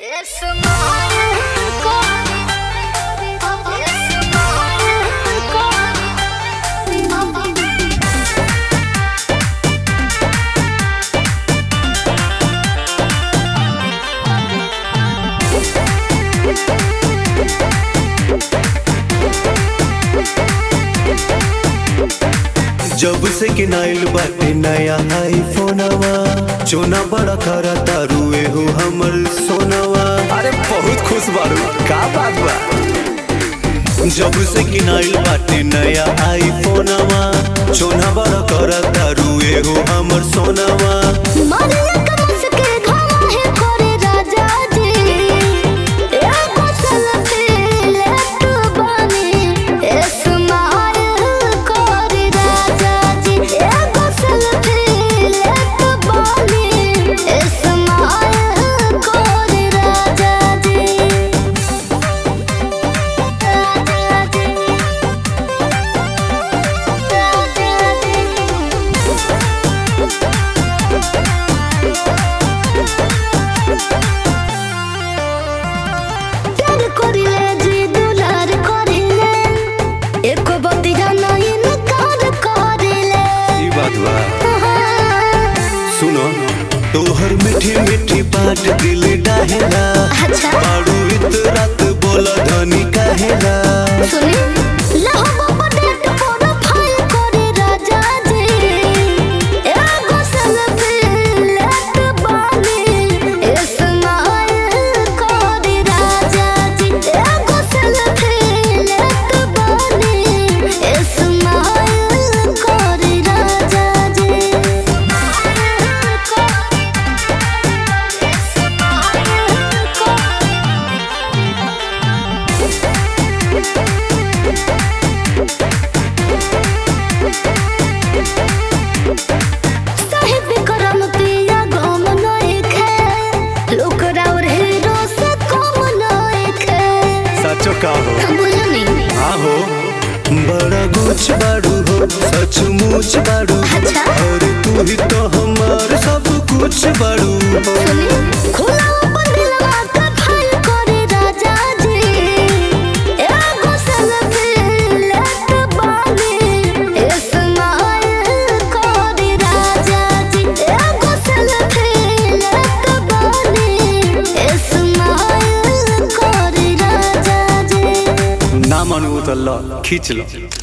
जब से किनाइल बाटे नया आईफोनवा चोना बड़ा करा तारुए हो हमर सोनवा अरे बहुत खुश बारू का बात बा जब से किनाइल बाटे नया आईफोनवा चोना बड़ा करा तारुए हो हमर सोनवा ई बात बा सुनो तोहर मीठी मीठी बात दिल डाहेला अच्छा। बारू इत रात बोला धनी कहेला सुनी लहबा पटेट पोरा फाइल करे राजा जी एगो सेल्फी लेत बानी इस्माइल करे राजा जी एगो सेल्फी लेत बानी इस्माइल करे राजा जी साहिब करम पिया गम नइखे लोक राउर हीरो से कम नइखे सचो का हो बोलनी हाँ हो बड़ा गुछ बारू हो सचमुच बारू अच्छा। और तू ही तो हमार सब कुछ बारू हो सुनी खुला अपन दिलवा के फाइल करे राजा जी एगो सेल्फी लेत बानी इस्माइल करे राजा जी एगो सेल्फी लेत बानी इस्माइल करे राजा जी ना मानू तो लो खींच लो